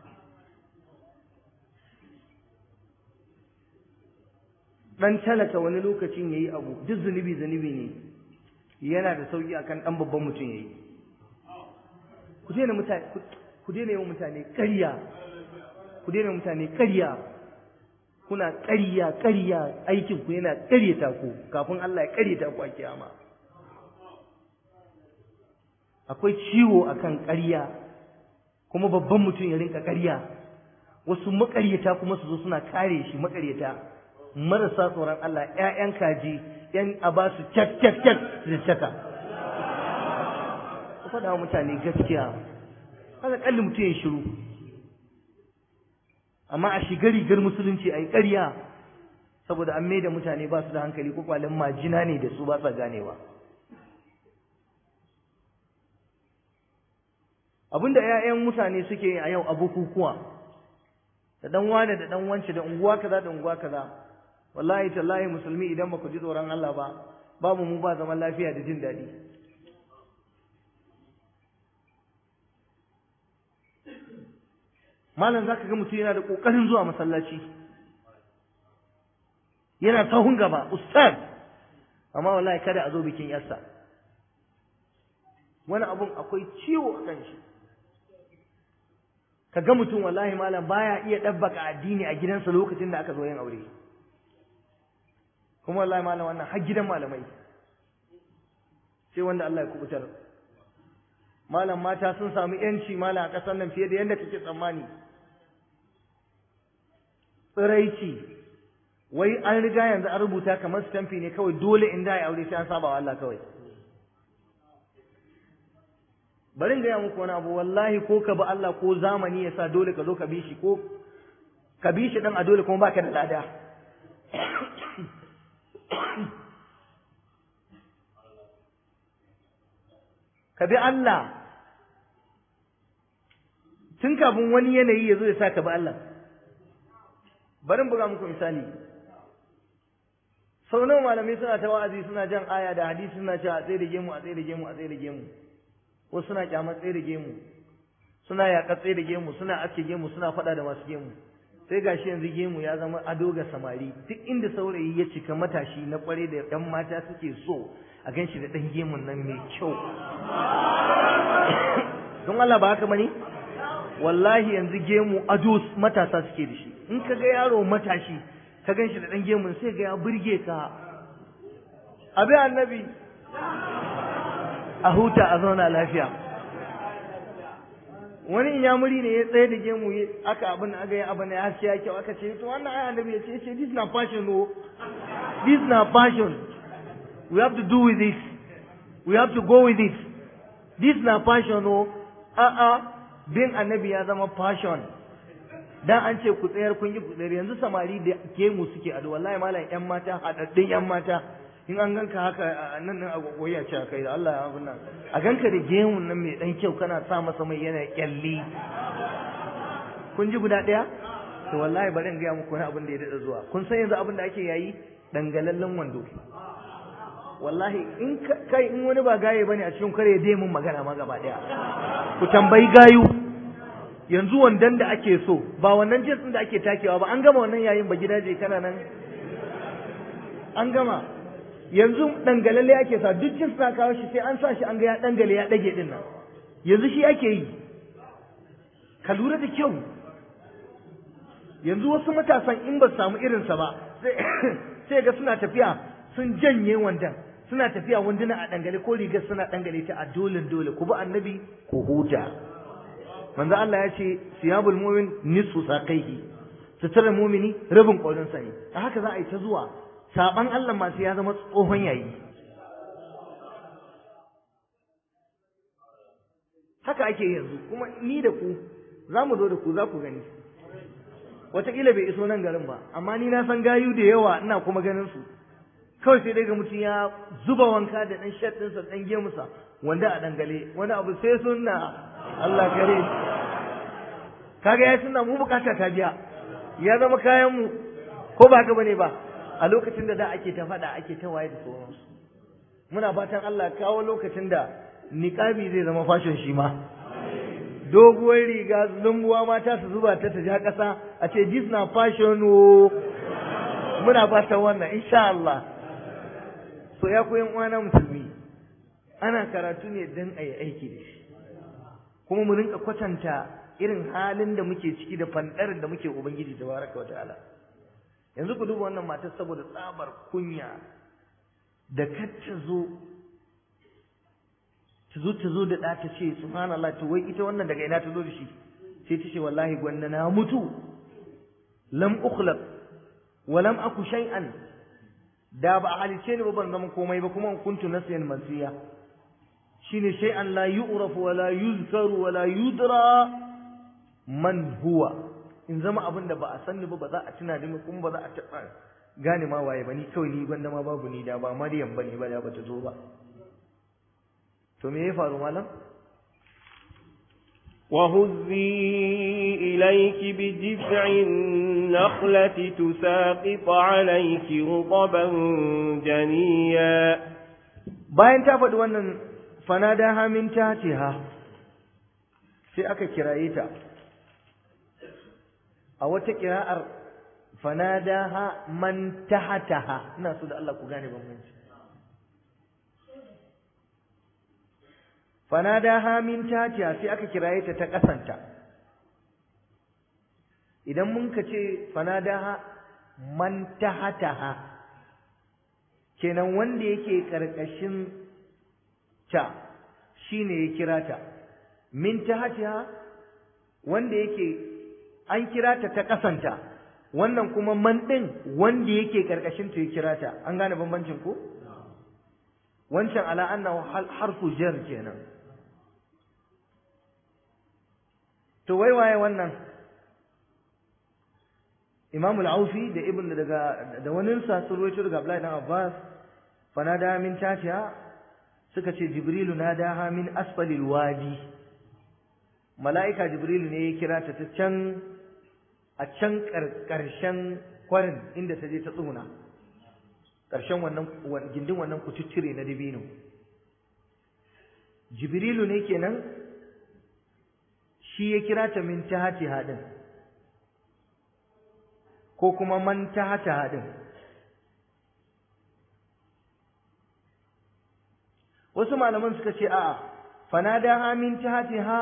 ɗan talaka wani lokacin ya yi abu duk zunubi zunubi ne yana da sauƙi akan ɗan babban mutum ya yi ku daina mutane ku daina yawan mutane ƙarya ku daina mutane ƙarya kuna ƙarya ƙarya aikin ku yana ƙaryata ku kafin Allah ya ƙaryata ku a kiyama akwai ciwo akan ƙarya kuma babban mutum ya rinka ƙarya wasu maƙaryata kuma su zo suna kare shi maƙaryata marasa tsoron Allah ƴaƴan kaji ƴan a ba su cak cak cak da caka ku faɗa wa mutane gaskiya haka kalli mutum ya shiru amma a shiga rigar musulunci a yi ƙarya saboda an maida mutane ba su da hankali ko kwalin majina ne da su ba sa ganewa abinda 'ya'yan mutane suke yi a yau a bukukuwa da dan wane da dan wance da unguwa kaza da unguwa kaza wallahi tallahi musulmi idan baka ji tsoron Allah ba babu mu ba zaman lafiya da jin daɗi malam zaka ga mutum yana da kokarin zuwa masallaci yana sahun gaba ustaz amma wallahi kada a zo bikin yarsa wani abun akwai ciwo a kan shi ka ga mutum wallahi malam baya iya ɗabbaka addini a gidansa lokacin da aka zo yin aure kuma wallahi malam wannan har gidan malamai sai wanda Allah ya kubutar malam mata sun samu yanci malam a ƙasar nan fiye da yadda kake tsammani tsiraici wai an riga yanzu an rubuta kamar stamfi ne kawai dole in da ya aure sai an saba wa Allah kawai bari in gaya muku wani abu wallahi ko ka bi Allah ko zamani ya sa dole ka zo ka bi shi ko ka bi shi dan a dole kuma baka da lada ka bi Allah tun kafin wani yanayi ya zo ya sa ka bi Allah bari in buga muku misali sau nawa malamai suna ta wa'azi suna jan aya da hadisi suna cewa a tsaye da gemu a tsaye da gemu a tsaye da gemu wasu suna kyamar tsaye da gemu suna yaƙa tsaye da gemu suna aske gemu suna faɗa da masu gemu sai gashi yanzu gemu ya zama ado ga samari duk inda saurayi ya cika matashi na kware da ɗan mata suke so a gan shi da ɗan gemun nan mai kyau don Allah ba haka bane wallahi yanzu gemu ado matasa suke da shi in ka ga yaro matashi ka gan shi da ɗan gemun sai ga ya burge ka abi annabi a huta a zauna lafiya wani inyamuri ne ya tsaye da gemu aka abin aka yi abin ya haske ya kyau aka ce to wannan aya annabi ya ce ce this na passion no this na passion we have to do with this we have to go with it this na passion no a a bin annabi ya zama passion dan an ce ku tsayar kun yi ku tsayar yanzu samari da gemu suke ado wallahi malam yan mata hadaddin yan mata in an ganka haka nan nan a goyi a ce kai da Allah ya abun nan a ganka da gemun nan mai dan kyau kana sa masa mai yana kyalli kun ji guda daya to wallahi bari in ga muku wani abin da ya dada zuwa kun san yanzu abin da ake yayi dangalallen wando wallahi in kai in wani ba gaye bane a cikin kare dai mun magana ma gaba daya ku tambayi gayu yanzu wandan da ake so ba wannan jinsin da ake takewa ba an gama wannan yayin ba gidaje kana nan an gama yanzu dangalalle ake sa duk jins na kawo shi sai an sa shi an ga ya dangale ya dage din nan yanzu shi ake yi ka lura da kyau yanzu wasu matasan in ba samu irinsa ba sai ga suna tafiya sun janye wandan suna tafiya wanduna a dangale ko rigar suna dangale ta a dole dole ku bi annabi ku huta manzo Allah ya ce siyabul mu'min nisfu saqaihi suturar mumini rabin ƙwarinsa ne a haka za a yi ta zuwa saban Allah masu ya zama tsohon yayi haka ake yanzu kuma ni da ku za mu zo da ku za ku gani wataƙila bai iso nan garin ba amma ni na san gayu da yawa ina kuma ganin su kawai sai dai ga mutum ya zuba wanka da ɗan shat ɗinsa ɗan gemusa wanda a dangale wani abu sai sunna Allah kare kaga ya sunna mu bukata ta biya ya zama kayan mu ko ba haka bane ba a lokacin da da ake ta faɗa ake ta waye da sauransu muna fatan Allah kawo lokacin da niqabi zai zama fashion shi ma doguwar riga lumbuwa mata su zuba ta ta ja ƙasa a ce this na fashion o muna fatan wannan insha Allah so ya koyan uwana musulmi ana karatu ne dan ayi aiki da shi kuma mu rinka kwatanta irin halin da muke ciki da fandarin da muke ubangiji tabaraka wataala yanzu ku duba wannan matar saboda tsabar kunya da kar ta zo ta zo ta zo da ɗa ta ce subhanallah to wai ita wannan daga ina ta zo da shi sai ta ce wallahi gwanna na mutu lam ukhlaq wa lam aku shay'an da ba a halice ni ba ban zama komai ba kuma kuntu nasiyan mansiya shine shay'an la yu'raf wa la yuzkaru wa la yudra man huwa in zama abin da ba a sanni ba ba za a tuna da ni kuma ba za a taɓa gane ma waye ba ni kawai ni gwanda ma babu ni da ba maryam bane ba da ba ta zo ba to me ya faru malam وهزي إليك بجذع النخلة تساقط عليك رطبا جنيا bayan ta faɗi wannan fanadaha min tatiha sai aka kiraye ta a wata kira'ar fanadaha man tahataha ina so da Allah ku gane bambanci fanadaha min tatiha sai aka kiraye ta ta kasanta idan mun ka ce fanadaha man tahataha kenan wanda yake karkashin ta shine ya kira ta min tahatiha wanda yake an kira ta ta kasanta wannan kuma man din wanda yake karkashin ta ya kira ta an gane bambancin ko wancan ala annahu harfu jar kenan to wai waye wannan Imam al-Aufi da Ibn daga da wani sa sun rawaito daga Abdullahi dan Abbas fanada min tashiya suka ce Jibrilu nadaha min asfalil wadi mala'ika Jibrilu ne ya kira ta ta can a can karshen kwarin inda ta je ta tsuna karshen wannan gindin wannan kututture na dabino Jibrilu ne kenan shi ya kira ta min tahati hadin ko kuma man tahata hadin wasu malaman suka ce a'a fanadaha min tahatiha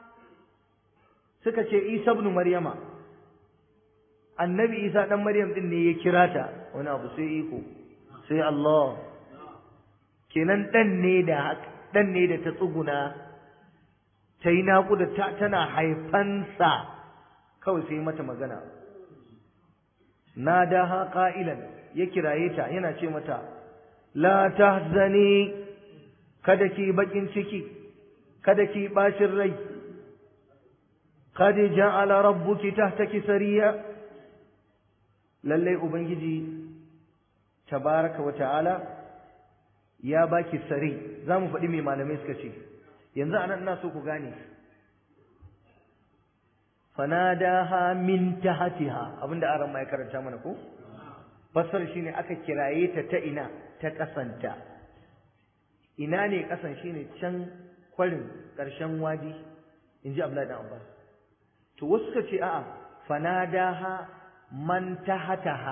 suka ce Isa ibn Maryama annabi Isa dan Maryam din ne ya kira ta wani abu sai iko sai Allah kenan dan ne da dan ne da ta tsuguna ta yi naƙuda tana haifansa kawai sai mata magana na daha ƙa'ilan ya kiraye ta yana ce mata la tahzani kada ki bakin ciki kada ki bacin rai kad ja'ala rabbuki tahtaki sariya lalle ubangiji tabaraka wa ta'ala ya baki sari zamu faɗi me malamai suka ce yanzu anan ina so ku gane fanadaha min tahtiha abinda aran mai karanta mana ko fassar shine aka kiraye ta ta ina ta kasanta ina ne kasan shine can kwarin karshen wadi inji Abdullahi dan Abbas to wasu suka ce a'a fanadaha man tahtaha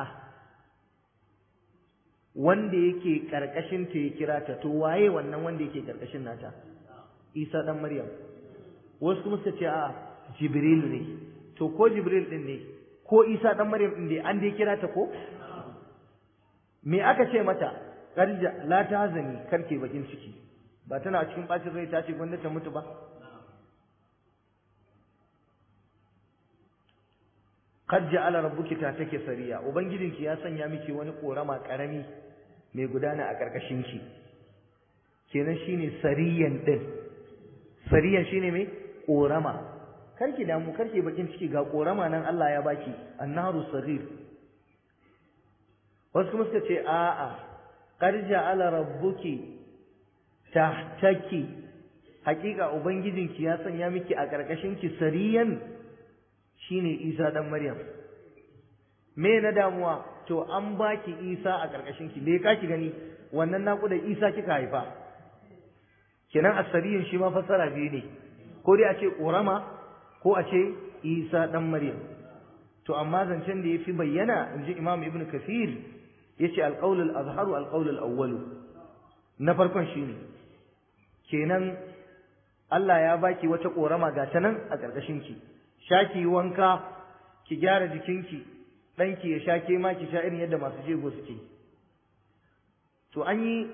wanda yake karkashin ta ya kira ta to waye wannan wanda yake karkashin nata Isa dan Maryam wasu kuma suka ce a Jibril ne to ko Jibril din ne ko Isa dan Maryam din ne an dai kira ta ko me aka ce mata karja la tahzani karke bakin ciki ba tana cikin bacin rai ta ce gwanda ta mutu ba qad ja'ala rabbuki ta take sariya ubangijinki ya sanya miki wani korama karami mai gudana a karkashin ki kenan shine sariyan din sariyan shine mai korama karki damu karki bakin ciki ga korama nan Allah ya baki annaru saghir wasu kuma suka ce a'a qad ja'ala rabbuki tahtaki hakika ubangijinki ya sanya miki a karkashin ki sariyan shine Isa dan Maryam me na damuwa to an baki Isa a karkashin ki me ka ki gani wannan naƙuda Isa kika haifa kenan asariyin shi ma fassara biyu ne ko dai a ce ƙorama ko a ce Isa dan Maryam to amma zancen da yafi bayyana inji Imam Ibn Kathir yace al-qawl al-azharu al-qawl al-awwal na farkon shine kenan Allah ya baki wata korama ga ta nan a ƙarƙashin ki shaki wanka ki gyara jikinki ɗanki ya sha ke ma ki sha irin yadda masu jego suke to an yi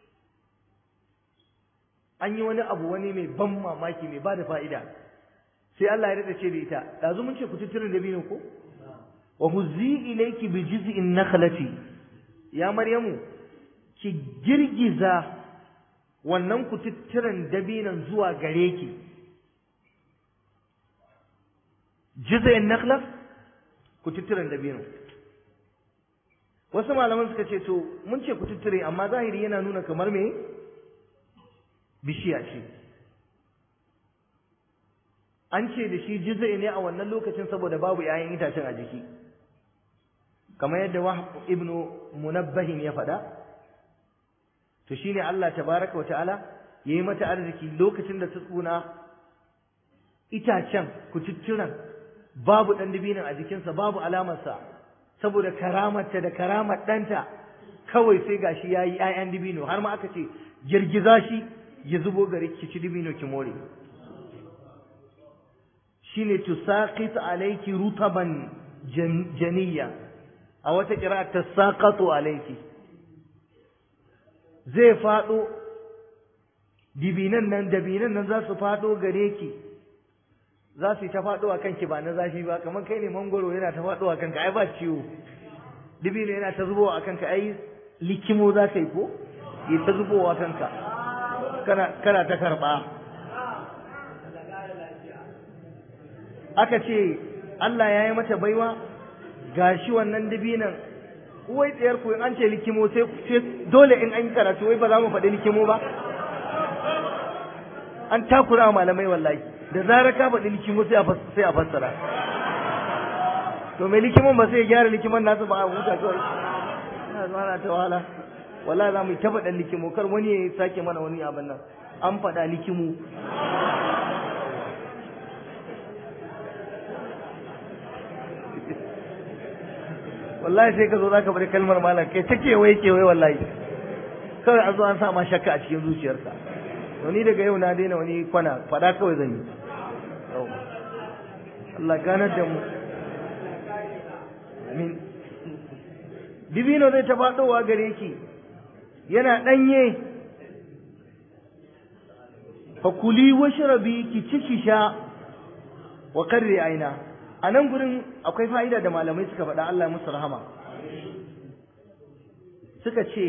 an yi wani abu wani mai ban mamaki mai ba da fa'ida sai Allah ya rada ce da ita ɗazu mun ce ku tutturin da biyu ko wa huzzi ilayki bi jiz'in nakhlati ya maryamu ki girgiza wannan kututturen dabinan zuwa gare ki jiz'in nakhla kututturen dabino wasu malaman suka ce to mun ce kututture amma zahiri yana nuna kamar me bishiya ce an ce da shi jizai ne a wannan lokacin saboda babu 'ya'yan itacen a jiki kamar yadda wahab ibnu munabbahin ya faɗa to shine Allah tabaraka wa ta'ala yayi mata arziki lokacin da ta tsuna itacen kututturan babu dan dibinin a jikinsa babu alamarsa saboda karamarta da karamar ɗanta kawai sai gashi yayi 'ya'yan dibino har ma aka ce girgiza shi ya zubo gare ki ci dibino ki more shine tusaqit alayki rutaban janiyya a wata kira tasaqatu alayki zai fado dibinan nan dabinan nan za su fado gare ki za su yi ta fado a kanki ba na zafi ba kamar kai ne mangoro yana ta fado a kanka ai ba ciwo dibino yana ta zubowa a kanka ai likimo za ka yi ko yi ta zubowa a kanka kana kana ta karba aka ce Allah ya yi mata baiwa gashi wannan dabinan wai tsayar ku in an ce likimo sai dole in an yi karatu wai ba za mu faɗi likimo ba an takura malamai wallahi da zarar ka faɗi likimo sai a fassara to mai likimon ba sai ya gyara likimon nasu ba a huta kawai na zuwa ta wahala wallahi za mu yi ta faɗan likimo kar wani ya sake mana wani abin nan an faɗa likimo wallahi sai ka zo zaka bari kalmar malam kai ta kewaye kewaye wallahi kawai an zo an sa ma shakka a cikin zuciyarka to ni daga yau na daina wani kwana fada kawai zan yi Allah ganar da mu amin dibino zai ta faɗowa gare ki yana ɗanye fakuli washrabi ki ci ki sha wa karri aina a nan gurin akwai fa'ida da malamai suka faɗa Allah musu rahama suka ce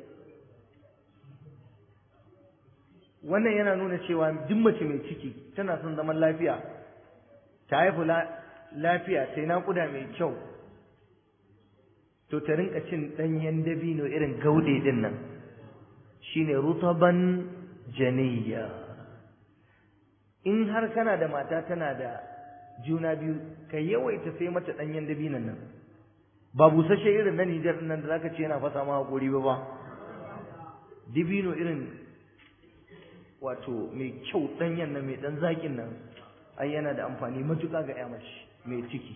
wannan yana nuna cewa duk mace mai ciki tana son zaman lafiya ta haifu lafiya ta yi naƙuda mai kyau to ta rinka cin ɗanyen dabino irin gaude din nan shine rutaban janiyya in har kana da mata tana da juna biyu ka yawaita sai mata ɗanyen dabinan nan ba busasshe irin na Nijar nan da zaka ce yana fasa ma hakuri ba ba dibino irin wato mai kyau ɗanyen nan mai ɗan zaƙin nan ai yana da amfani matuƙa ga mace mai ciki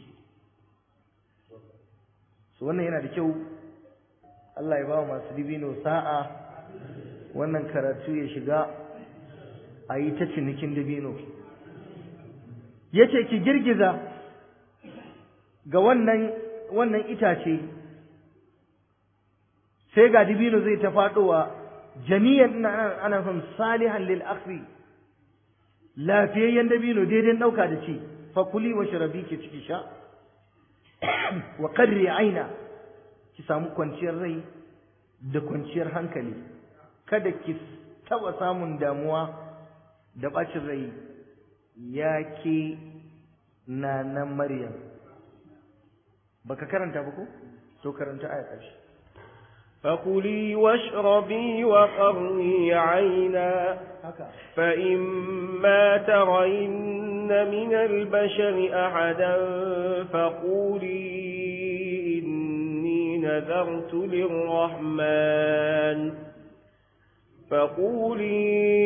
so wannan yana da kyau Allah ya ba masu dibino sa'a wannan karatu ya shiga a yi ta cinikin dabino ya ce ki girgiza ga wannan wannan itace sai ga dibino zai ta faɗowa jami'an ina ana son salihan lil akhri lafiyayyen dabino daidai ɗauka da ci fakuli wa sharabi ki ciki sha wa qarri aina ki samu kwanciyar rai da kwanciyar hankali kada ki taba samun damuwa da bacin rai ya ke na Maryam baka karanta ba ko to karanta aya ƙarshe فكلي واشربي وقري عينا haka فإما ترين من البشر أحدا فقولي إني نذرت للرحمن فقولي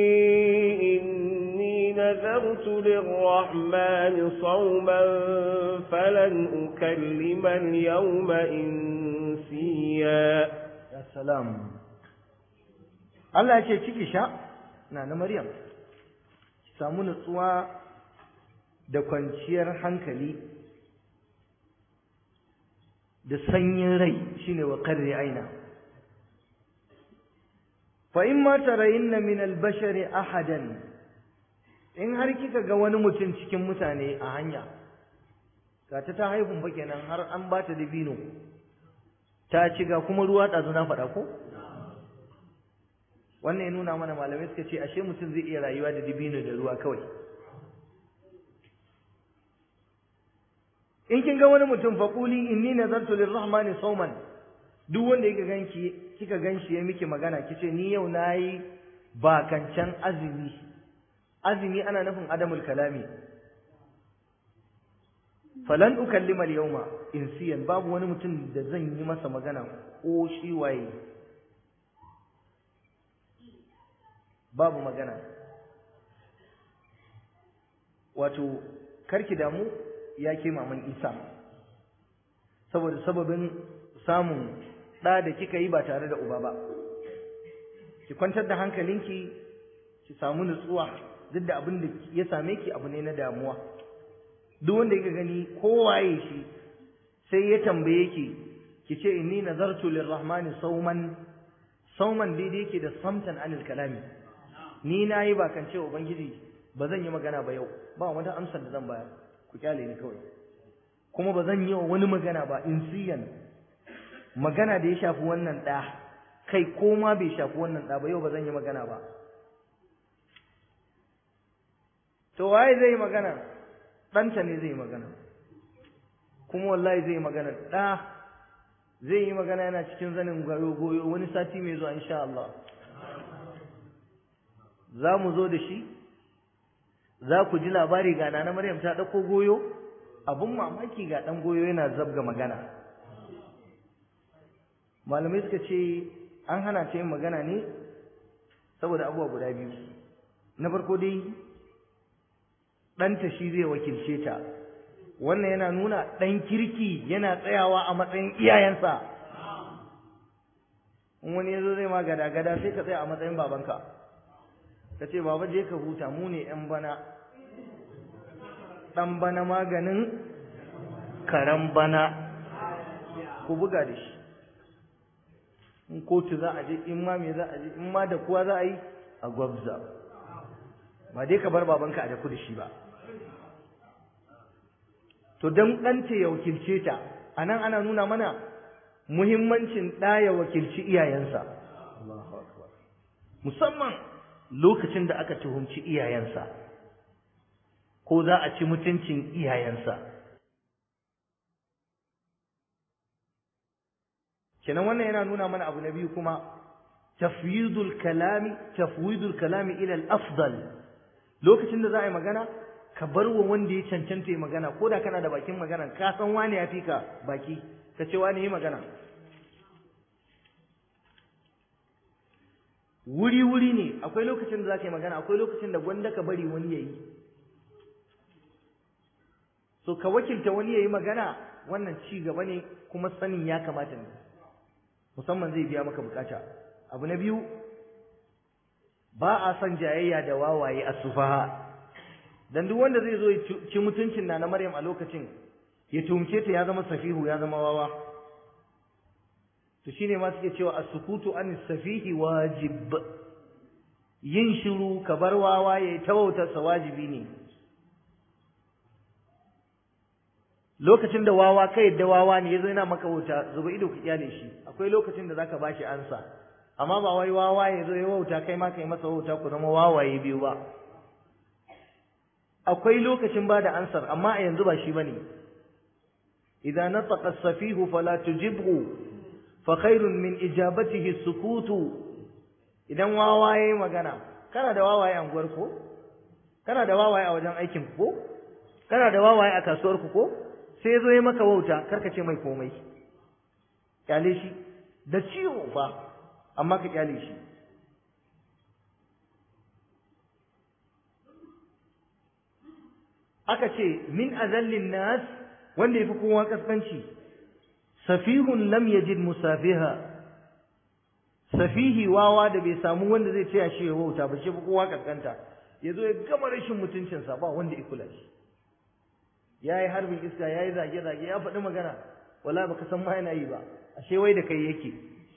إني نذرت للرحمن صوما فلن أكلم اليوم إنسيا ya salam Allah ya ce ciki sha na na Maryam ki samu nutsuwa da kwanciyar hankali da sanyin rai shine wa qarri aina fa in ma tarayinna min al-bashari ahadan in har kika ga wani mutum cikin mutane a hanya ga ta ta haihun ba kenan har an bata dabino ta ci ga kuma ruwa ɗazu na faɗa ko wannan ya nuna mana malamai suka ce ashe mutum zai iya rayuwa da dibino da ruwa kawai in kin ga wani mutum faƙuli inni nazartu lirrahmani sauman duk wanda yake ganki kika ganshi ya miki magana kice ni yau nayi bakancan azumi azumi ana nufin adamul kalami falan ukallima al-yawma insiyan babu wani mutum da zan yi masa magana ko shi waye babu magana wato karki damu ya ke maman Isa saboda sababin samun ɗa da kika yi ba tare da uba ba ki kwantar da hankalinki ki samu nutsuwa duk da abin da ya same ki abu ne na damuwa duk wanda yake gani kowaye shi sai ya tambaye ki ki ce inni nazartu lirrahmani sauman sauman daidai yake da samtan anil kalami ni nayi ba kan ce ubangiji ba zan yi magana ba yau ba wata amsar da zan bayar ku kyale ni kawai kuma ba zan yi wa wani magana ba insiyan magana da ya shafi wannan ɗa kai ko ma bai shafi wannan ɗa ba yau ba zan yi magana ba to waye zai yi magana ɗanta ne zai yi magana kuma wallahi zai yi magana ɗa zai yi magana yana cikin zanin goyo goyo wani sati mai zuwa insha Allah za mu zo da shi za ku ji labari ga nana Maryam ta ɗauko goyo abun mamaki ga ɗan goyo yana zabga magana malamai suka ce an hana ta yin magana ne saboda abubuwa guda biyu na farko dai ɗanta shi zai wakilce ta wannan yana nuna ɗan kirki yana tsayawa a matsayin iyayensa in wani ya zo zai ma gada-gada sai ka tsaya a matsayin babanka ka ce baba je ka huta mu ne ‘yan bana ɗan bana maganin karen bana ku buga da shi in kotu za a je in ma me za a je in ma da kuwa za a yi a gwabza ba dai ka bar babanka a daku da shi ba to don ɗanta ya wakilce ta a nan ana nuna mana muhimmancin ɗa ya wakilci iyayensa musamman lokacin da aka tuhumci iyayensa ko za a ci mutuncin iyayensa kenan wannan yana nuna mana abu na biyu kuma tafwidul kalami tafwidul kalami ila al-afdal lokacin da za a yi magana ka bar wa wanda ya cancanta ya magana ko da kana da bakin magana ka san wani ya fi ka baki ka ce wani yi magana wuri wuri ne akwai lokacin da za ka yi magana akwai lokacin da gwanda ka bari wani ya yi so ka wakilta wani ya yi magana wannan ci gaba ne kuma sanin ya kamata ne musamman zai biya maka bukata abu na biyu ba a son jayayya da wawaye a sufaha dan duk wanda zai zo ya ci mutuncin na na Maryam a lokacin ya tumce ta ya zama safihu ya zama wawa to shine ma suke cewa as-sukutu an safihi wajib yin shiru ka bar wawa ya tawauta sa wajibi ne lokacin da wawa kai da wawa ne yazo yana maka wuta zuba ido ka kyale shi akwai lokacin da zaka bashi ansa amma ba wai wawa ya zo ya wauta kai ma kai masa wauta ku zama wawaye biyu ba akwai lokacin ba da ansar amma a yanzu ba shi bane idza nataqa as-safihu fala tujibhu fa khairun min ijabatihi sukutu idan wawaye magana kana da wawaye a unguwar ko kana da wawaye a wajen aikin ko kana da wawaye a kasuwar ku ko sai ya zo ya maka wauta karka ce mai komai kyale shi da ciwo fa amma ka kyale shi aka ce min azallin nas wanda yafi kowa kaskanci safihun lam yajid musafiha safihi wawa da bai samu wanda zai taya shi ya wauta ba shi fi kowa kaskanta ya zo ya gama rashin mutuncinsa ba wanda ya kula shi ya yi harbin iska ya yi zage-zage ya faɗi magana wala baka san ma yana yi ba ashe wai da kai yake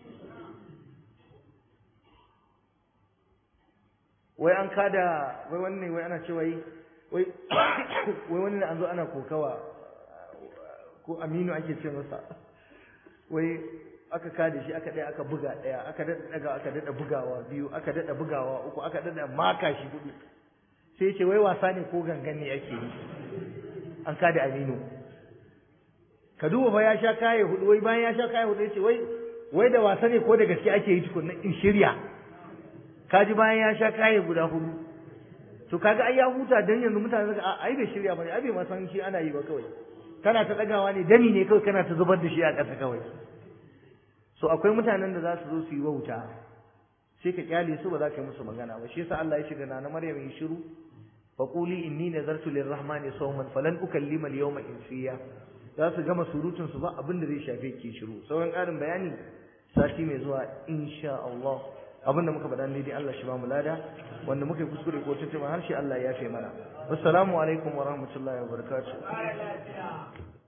wai an kada wai wannan wai ana ce wai wai wai wani an zo ana kokawa ko aminu ake ce masa wai aka kada shi aka ɗaya aka buga ɗaya aka daɗa ɗaga aka daɗa bugawa biyu aka daɗa bugawa uku aka daɗa maka shi hudu sai ce wai wasa ne ko gangan ne ake yi an kada aminu ka duba fa ya sha kaye hudu wai bayan ya sha kaye hudu ya ce wai wai da wasa ne ko da gaske ake yi tukunna in shirya kaji bayan ya sha kaye guda hudu to kaga ai ya huta dan yanzu mutane suka ai bai shirya bane ai bai ma san shi ana yi ba kawai kana ta dagawa ne dami ne kawai kana ta zubar da shi a ƙasa kawai so akwai mutanen da za su zo su yi wauta sai ka kyale su ba za ka yi musu magana ba shi yasa Allah ya shiga na na Maryam yi shiru fa quli inni nazartu lirrahmani sawman falan ukallima al-yawma insiya za su gama surutun su ba abin da zai shafe ki shiru sauran ƙarin bayani sati mai zuwa insha Allah abin da muka faɗa ne dai Allah shi ba mu lada wanda muka yi kuskure ko tuntuma harshe Allah ya yafe mana wassalamu alaikum wa rahmatullahi wa barakatuh